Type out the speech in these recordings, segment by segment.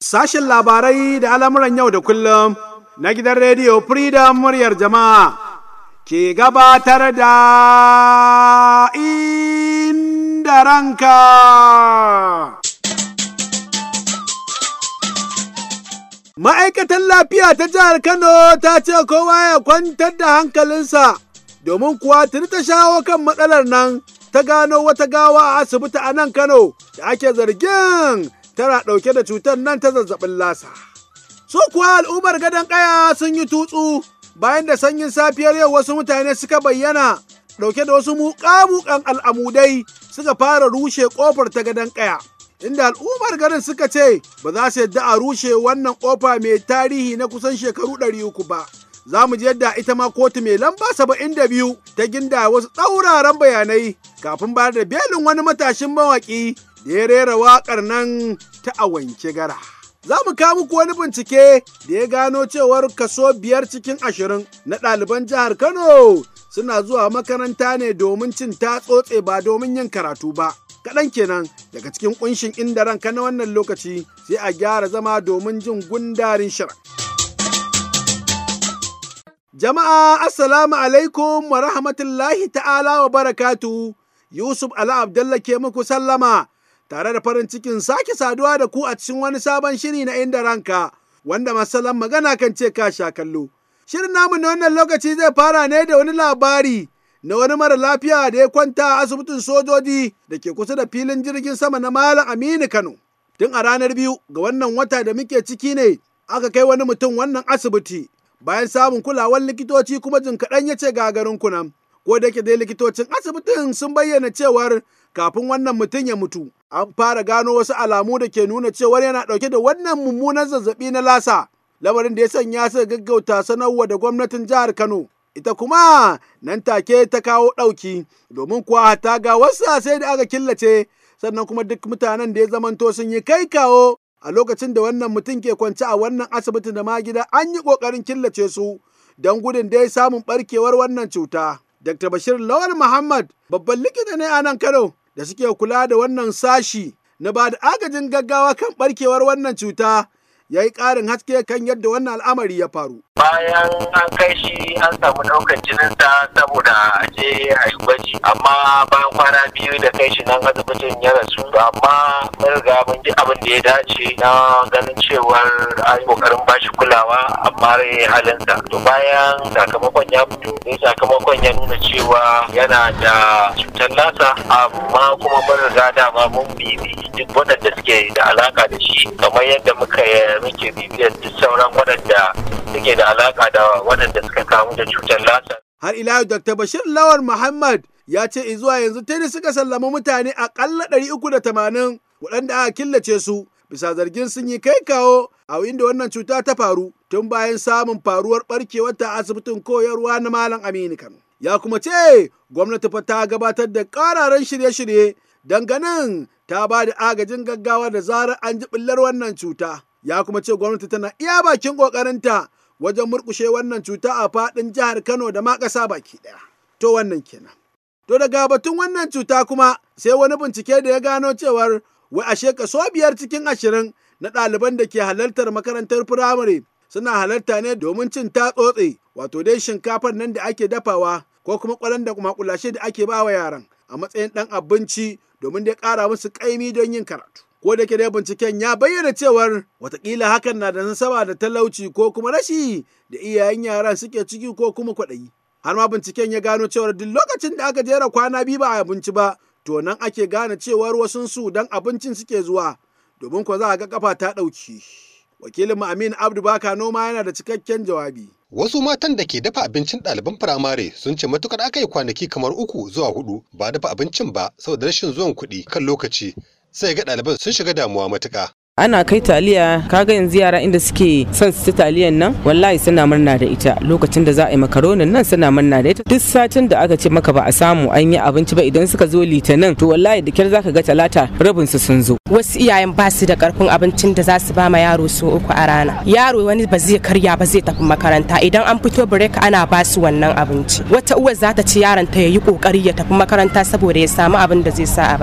Sashen labarai da al'amuran yau da kullum na gidan rediyo Freedom muryar jama'a ke gabatar da inda ranka. Ma'aikatan lafiya ta jihar Kano ta ce kowa ya kwantar da hankalinsa domin kuwa tuni ta shawo kan matsalar nan ta gano wata gawa a asibiti a nan Kano da ake zargin tana ɗauke da cutar nan ta zazzabin lasa. Su kuwa al'ummar gadon ƙaya sun yi tutsu bayan da sanyin safiyar yau wasu mutane suka bayyana ɗauke da wasu muƙamuƙan al'amudai suka fara rushe ƙofar ta gadon ƙaya. Inda al'ummar garin suka ce ba za su yadda a rushe wannan ƙofa mai tarihi na kusan shekaru ɗari uku ba. Za mu ji yadda ita ma kotu mai lamba saba'in da biyu ta ginda wasu tsauraran bayanai kafin bayar da belin wani matashin mawaƙi da ya rera waƙar nan ta a wanke gara. Za mu kawo muku wani bincike da ya gano cewar kaso biyar cikin ashirin na ɗaliban jihar Kano suna zuwa makaranta ne domin cin tatsotse ba domin yin karatu ba. Kaɗan kenan daga cikin ƙunshin inda ranka na wannan lokaci sai a gyara zama domin jin gundarin shirin. Jama'a Assalamu alaikum wa rahmatullahi ta'ala wa barakatu Yusuf Ala Abdallah ke muku sallama tare da farin cikin sake saduwa da ku a cikin wani sabon shiri na inda ranka wanda masalan magana kan ce ka sha kallo. Shirin namu na wannan lokaci zai fara ne da wani labari na wani mara lafiya da ya kwanta a asibitin sojoji da ke kusa da filin jirgin sama na Malam Aminu Kano. Tun a ranar biyu ga wannan wata da muke ciki ne aka kai wani mutum wannan asibiti bayan samun kulawar likitoci kuma jin kaɗan ya ce gagarin kunan. Ko da yake dai likitocin asibitin sun bayyana cewar kafin wannan mutum ya mutu an fara gano wasu alamu da ke nuna cewar yana ɗauke da wannan mummunan zazzaɓi na lasa. Lamarin da ya sanya suka gaggauta sanarwa da gwamnatin jihar Kano. Ita kuma nan take ta kawo ɗauki domin kuwa ta ga wasu sai da aka killace sannan kuma duk mutanen da ya zamanto sun yi kai kawo a lokacin da wannan mutum ke kwance a wannan asibiti da ma gida an yi ƙoƙarin killace su don gudun dai samun ɓarkewar wannan cuta. Dr. Bashir Lawal Muhammad babban likita ne a nan Kano da suke kula da wannan sashi na ba da agajin gaggawa kan ɓarkewar wannan cuta ya yi ƙarin haske kan yadda wannan al'amari ya faru. Bayan an kai shi an samu ɗaukar jininsa saboda a je a yi gwaji amma bayan kwana biyu da kai shi nan asibitin ya rasu amma mun riga mun ji abin da ya dace na ganin cewar an yi ƙoƙarin ba shi kulawa amma rai halinsa. To bayan sakamakon ya fito ne sakamakon ya nuna cewa yana da cutar lasa amma kuma mun riga dama mun bibi duk waɗanda suke da alaka da shi kamar yadda muka muke bibiyar duk sauran waɗanda suke da alaka da waɗanda suka kamu da cutar lasa. Har ila Dr. Bashir Lawal Muhammad ya ce zuwa yanzu tuni suka sallama mutane aƙalla ɗari uku da tamanin waɗanda aka killace su bisa zargin sun yi kai kawo a inda wannan cuta ta faru tun bayan samun faruwar ɓarkewar ta asibitin koyarwa na Malam Aminu Kano. Ya kuma ce gwamnati fa ta gabatar da ƙararan shirye-shirye ganin ta ba da agajin gaggawa da zarar an ji ɓullar wannan cuta. ya kuma ce gwamnati tana iya bakin ƙoƙarinta wajen murƙushe wannan cuta a faɗin jihar Kano da ma ƙasa baki ɗaya. To wannan kenan. To daga batun wannan cuta kuma sai wani bincike da ya gano cewar wai ashe kaso biyar cikin ashirin na ɗaliban da ke halartar makarantar firamare suna halarta ne domin cin tatsotse wato dai shinkafar nan da ake dafawa ko kuma ƙwaron da makulashe da ake ba wa yaran a matsayin ɗan abinci domin dai ƙara musu ƙaimi don yin karatu. ko da ke dai binciken ya bayyana cewar watakila hakan na da nasaba da talauci ko kuma rashi da iyayen yaran suke ciki ko kuma kwaɗayi. Har ma binciken ya gano cewar duk lokacin da aka jera kwana biyu ba a abinci ba, to nan ake gane cewar wasun su dan abincin suke zuwa, domin ko za a ga kafa ta ɗauki. Wakilin Amin Abdu Baka noma yana da cikakken jawabi. Wasu matan da ke dafa abincin ɗaliban firamare sun ce matukar aka yi kwanaki kamar uku zuwa hudu ba dafa abincin ba saboda rashin zuwan kuɗi kan lokaci sai ga ɗaliban sun shiga damuwa matuƙa. ana kai taliya kaga yanzu yara inda suke son su ci taliyan nan wallahi suna murna da ita lokacin da za a yi makaronin nan suna murna da ita duk satin da aka ce maka ba a samu an yi abinci ba idan suka zo litinin to wallahi da kyar zaka ga talata rabin su sun zo wasu iyayen ba su da karfin abincin da za su ba ma yaro so uku a rana yaro wani ba zai karya ba zai tafi makaranta idan an fito break ana ba su wannan abinci wata uwar za ta ci yaron ta yayi kokari ya tafi makaranta saboda ya samu abin da zai sa a baki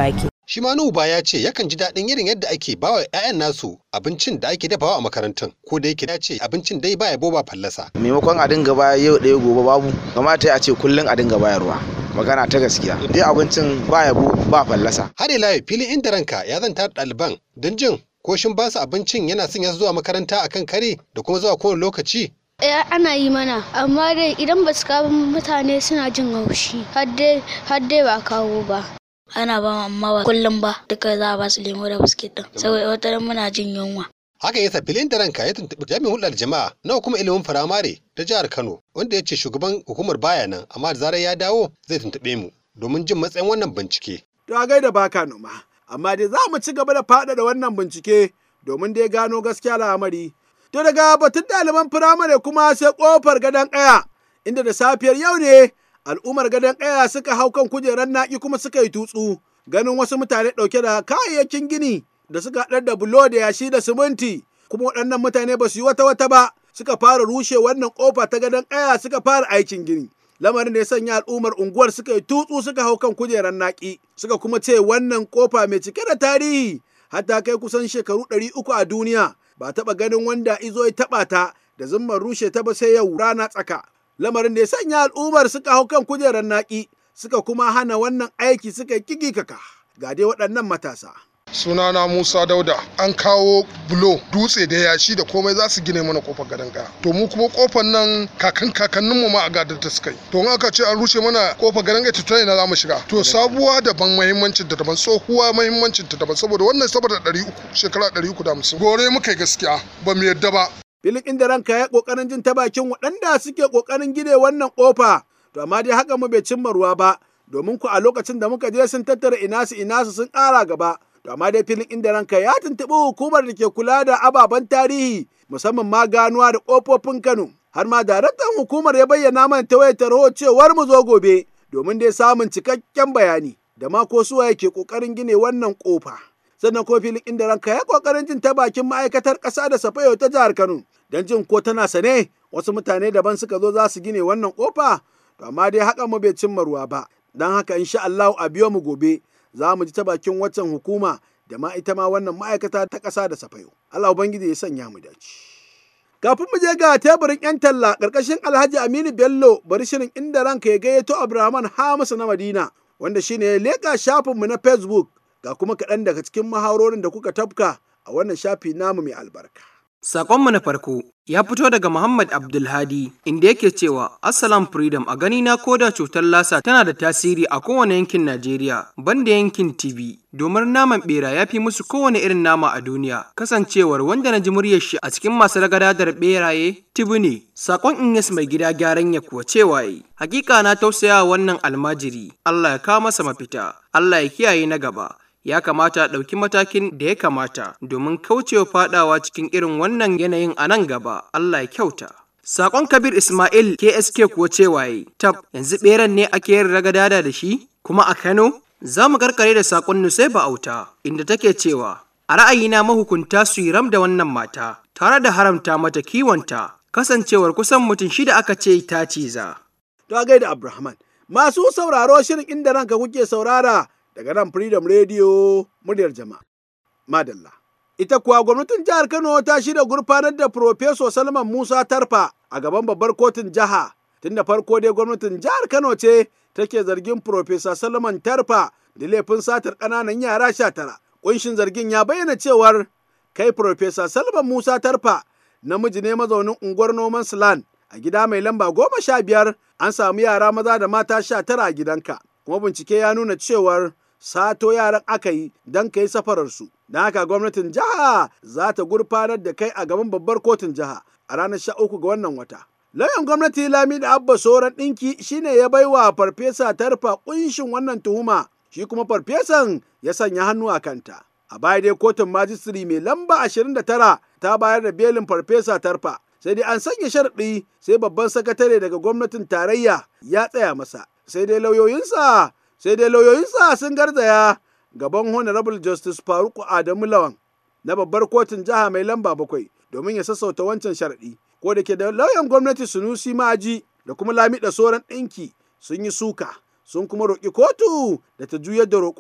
Shi ma Nuba ya ce yakan ji daɗin irin yadda ake bawa 'ya'yan nasu abincin da ake dafawa a makarantun ko da yake ya ce abincin dai baya boba fallasa. maimakon a dinga baya yau ɗaya gobe babu kamata a ce kullum a dinga bayarwa magana ta gaskiya dai abincin ba yabo ba fallasa Har ila yau filin inda ranka ya zanta da ɗaliban don jin ko shin ba su abincin yana son ya zuwa makaranta akan kare da kuma zuwa kowane lokaci. Eh ana yi mana amma dai idan ba su kawo mutane suna jin haushi har dai har dai ba kawo ba. ana ba mu amma ba kullum ba duka za a ba su lemo da biskit din saboda wata ran muna jin yunwa Hakan yasa filin da ranka ya tuntuɓi jami'in hulɗar jama'a na hukumar ilimin firamare ta jihar Kano wanda ya ce shugaban hukumar baya nan amma da zarar ya dawo zai tuntuɓe mu domin jin matsayin wannan bincike. To a gaida baka noma. Amma dai za mu ci gaba da faɗaɗa wannan bincike domin dai gano gaskiya al'amari. To daga batun ɗaliban firamare kuma sai ƙofar gadon ƙaya inda da safiyar yau ne al'ummar gadon ƙaya suka hau kan kujerar naƙi kuma suka yi tutsu ganin wasu mutane ɗauke da kayayyakin gini da suka haɗar da bulo da yashi da siminti kuma waɗannan mutane ba su yi wata wata ba suka fara rushe wannan ƙofa ta gadon ƙaya suka fara aikin gini. lamarin da ya sanya al'ummar unguwar suka yi tutsu suka hau kan kujerar naƙi suka kuma ce wannan kofa mai cike da tarihi hatta kai kusan shekaru ɗari uku a duniya ba taɓa ganin wanda izo ya taɓa ta da zumman rushe ta ba sai yau rana tsaka lamarin da ya sanya al'ummar suka hau kan kujerar naƙi suka kuma hana wannan aiki suka yi kaka ga dai waɗannan matasa. sunana musa dauda an kawo bulo dutse da yashi da komai za su gine mana kofar gadon kaya to mu kuma kofar nan kakan kakannin mu ma a gadar ta suka yi to in aka ce an rushe mana kofar gadon kaya to ina za mu shiga to sabuwa daban muhimmancin ta daban tsohuwa muhimmancin ta daban saboda wannan saboda ɗari uku shekara ɗari uku da hamsin gore muka yi gaskiya ba mu yadda ba filin inda ranka ya kokarin jin ta bakin waɗanda suke kokarin gine wannan kofa to amma dai haka mu bai cimma ruwa ba domin ku a lokacin da muka je sun tattara inasu inasu sun ƙara gaba To amma dai filin inda ranka ya tuntuɓi hukumar da ke kula da ababen tarihi musamman ma ganuwa da ƙofofin Kano. Har ma daraktan hukumar ya bayyana mana ta wayar tarho cewar mu zo gobe domin dai samun cikakken bayani da ma ko suwaye ke ƙoƙarin gine wannan ƙofa. Sannan ko filin inda ranka ya ƙoƙarin jin ta bakin ma'aikatar ƙasa da safayo ta jihar Kano don jin ko tana sane wasu mutane daban suka zo za su gine wannan ƙofa. To amma dai haka mu bai cimma ruwa ba. Don haka insha Allah a biyo mu gobe. za mu ji ta bakin waccan hukuma da ma ita ma wannan ma'aikata ta ƙasa da safayo. Allah Ubangiji ya sanya mu dace. Kafin mu je ga teburin 'yan talla ƙarƙashin Alhaji Aminu Bello bari shirin inda ranka ya gayyato Abrahaman Hamisu na Madina wanda shine ya leƙa shafinmu na Facebook ga kuma kaɗan daga cikin mahaurorin da kuka tafka a wannan shafi namu mai albarka. Saƙonmu na farko ya fito daga Muhammad Abdulhadi inda yake cewa Assalam Freedom a gani na koda cutar lasa tana da tasiri a kowane yankin Najeriya banda yankin TV domin naman bera ya fi musu kowane irin nama a duniya kasancewar wanda na ji muryar shi a cikin masu ragadadar beraye tibu ne sakon Inyas mai gida gyaran ya kuwa cewa yi hakika na tausaya wannan almajiri Allah ya kawo masa mafita Allah ya kiyaye na gaba ya kamata a ɗauki matakin da ya kamata domin kaucewa fadawa cikin irin wannan yanayin a nan gaba Allah ya kyauta. Sakon Kabir Ismail KSK kuwa cewa yi, tab yanzu ɓeran ne ake yin ragadada da shi kuma a Kano? Za mu karkare da sakon Nusaiba Auta inda take cewa a ra'ayina mahukunta su yi ram da wannan mata tare da haramta mata kiwonta kasancewar kusan mutum shida aka ce ta ciza. To gaida Abrahaman. Masu sauraro shirin inda ranka kuke saurara daga nan Freedom Radio muryar jama'a. Madalla. Ita kuwa gwamnatin jihar Kano ta shirya gurfanar da Profeso Salman Musa Tarfa a gaban babbar kotun jiha. Tun da farko dai gwamnatin jihar Kano ce take zargin Profesa Salman Tarfa da laifin satar ƙananan yara sha tara. Ƙunshin zargin ya bayyana cewar kai Profesa Salman Musa Tarfa namiji ne mazaunin unguwar noman Slan a gida mai lamba goma sha biyar an samu yara maza da mata sha tara a gidanka. Kuma bincike ya nuna cewar sato yaran aka yi don ka yi safararsu. Don haka gwamnatin jiha za ta gurfanar da kai a gaban babbar kotun jiha a ranar sha uku ga wannan wata. Lauyan gwamnati Lami da Abba Soran ɗinki shine ya bai wa farfesa tarfa ƙunshin wannan tuhuma, shi kuma farfesan ya sanya hannu a kanta. A baya dai kotun majistiri mai lamba 29 ta bayar da belin farfesa tarfa. Sai dai an sanya sharaɗi sai babban sakatare daga gwamnatin tarayya ya tsaya masa. Sai dai lauyoyinsa sai dai lauyoyinsa sun garzaya gaban honorable justice faruku adamu lawan na babbar kotun jiha mai lamba bakwai domin ya sassauta wancan sharaɗi ko da ke da lauyan gwamnati sunusi maji da kuma lamiɗa soran ɗinki sun yi suka sun kuma roƙi kotu da ta juyar da roƙon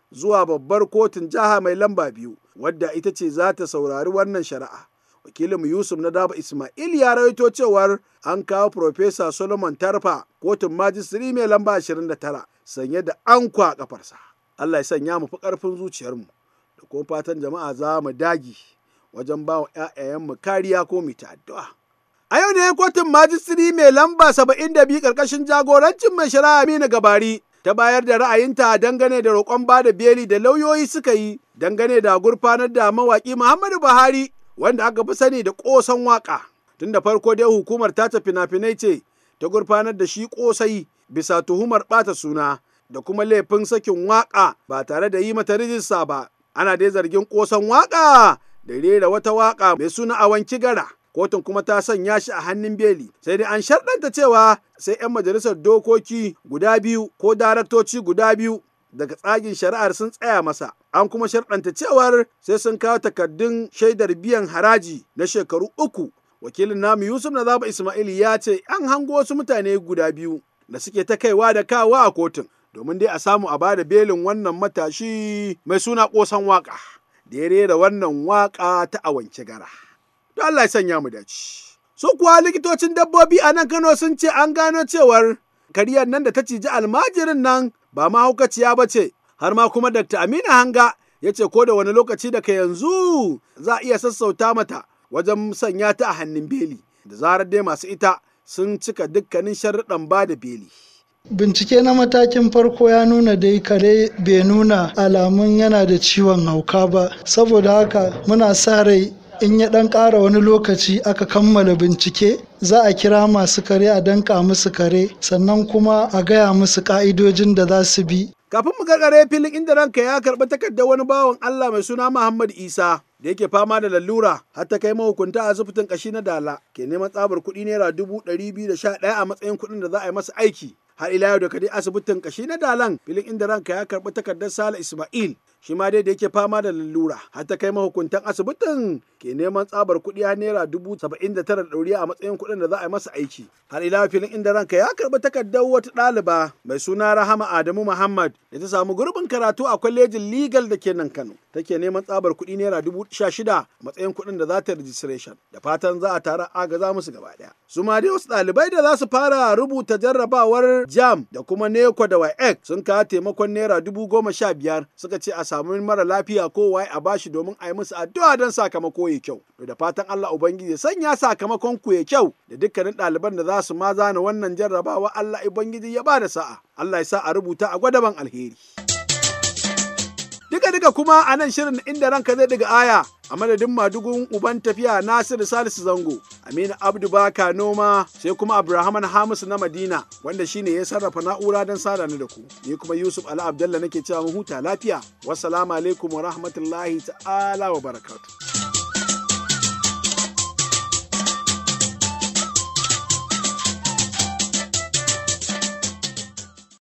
zuwa babbar kotun jiha mai lamba biyu wadda ita ce za ta saurari wannan shari'a. Wakilinmu Yusuf na Daba Ismail ya rawaito cewar an kawo Profesa Solomon Tarfa kotun majistiri mai lamba 29 sanye da ankwa a kafarsa. Allah ya sanya mu fi ƙarfin zuciyarmu da kuma fatan jama'a za mu dagi wajen ba wa 'ya'yayenmu kariya ko mu ta addu'a. A yau ne kotun majistiri mai lamba 72 ƙarƙashin jagorancin mai shari'a Aminu Gabari ta bayar da ra'ayinta dangane da roƙon ba da beli da lauyoyi suka yi dangane da gurfanar da mawaƙi Muhammadu Buhari wanda aka fi sani da ƙosan waƙa. Tun da farko dai hukumar ta fina-finai ce ta gurfanar da shi ƙosai bisa tuhumar ɓata suna da kuma laifin sakin waƙa ba tare da yi mata rijista ba. Ana dai zargin ƙosan waƙa da rera wata waƙa mai suna a wanki gara. Kotun kuma ta sanya shi a hannun beli sai dai an sharɗanta cewa sai 'yan majalisar dokoki guda biyu ko daraktoci guda biyu daga tsagin shari'ar sun tsaya masa an kuma sharɗanta cewar sai sun kawo takardun shaidar biyan haraji na shekaru uku wakilin namu yusuf na zaba ismail ya ce an hango wasu mutane guda biyu da suke ta kaiwa da kawa a kotun domin dai a samu a bada belin wannan matashi mai suna ƙosan waƙa da ya rera wannan waƙa ta awance gara don Allah ya sanya mu dace su kuwa likitocin dabbobi a nan Kano sun ce an gano cewar kariyar nan da ta ciji almajirin nan ba mahaukaciya ba ce har ma kuma Dr. Aminu Hanga ya ce ko da wani lokaci daga yanzu za a iya sassauta mata wajen sanya ta a hannun beli da zarar dai masu ita sun cika dukkanin sharuɗan ba da beli. Bincike na matakin farko ya nuna dai kare bai nuna alamun yana da ciwon hauka ba, saboda haka muna sa rai in ya ɗan ƙara wani lokaci aka kammala bincike za a kira masu kare a danka musu kare sannan kuma a gaya musu ƙa'idojin da za su bi Kafin mu gargare filin inda ranka ya karɓi takardar wani bawan Allah mai suna Muhammad Isa da yake fama da lalura har ta kai mahukunta a asibitin kashi na Dala ke neman tsabar kuɗi naira dubu ɗari biyu da sha ɗaya a matsayin kuɗin da za a yi masa aiki. Har ila yau da kadai asibitin kashi na Dalan filin inda ranka ya karɓi takardar Sale Ismail shi ma dai da yake fama da lalura har ta kai mahukuntan asibitin ke neman tsabar kuɗi har naira dubu saba'in da tara da ɗoriya a matsayin kuɗin da za a yi masa aiki. Har ila filin inda ranka ya karɓi takardar wata ɗaliba mai suna Rahama Adamu Muhammad da ta samu gurbin karatu a kwalejin legal da ke nan Kano. Take neman tsabar kuɗi naira dubu sha shida matsayin kuɗin da za ta registration da fatan za a tara agaza musu gaba ɗaya. Su ma dai wasu ɗalibai da za su fara rubuta jarrabawar jam da kuma neko da WAEC sun kawo taimakon naira dubu goma sha biyar suka ce a samu mara lafiya ko waye a bashi domin a yi musu addu'a don sakamako ya kyau. Da fatan Allah Ubangiji ya sanya sakamakon ku ya kyau da dukkanin ɗaliban da za su ma zana wannan jarrabawa Allah Ubangiji ya ba da sa'a. Allah ya sa a rubuta a gwadaban alheri. Duka duka kuma a nan shirin inda ranka zai daga aya a madadin madugun uban tafiya Nasiru Salisu Zango, Aminu Abdu Baka Noma sai kuma Abrahaman Hamisu na Madina wanda shine ya sarrafa na'ura don sada ni da ku. Ni kuma Yusuf Ali Abdallah nake cewa mu huta lafiya. Wassalamu alaikum wa rahmatullahi ta'ala wa barakatuh.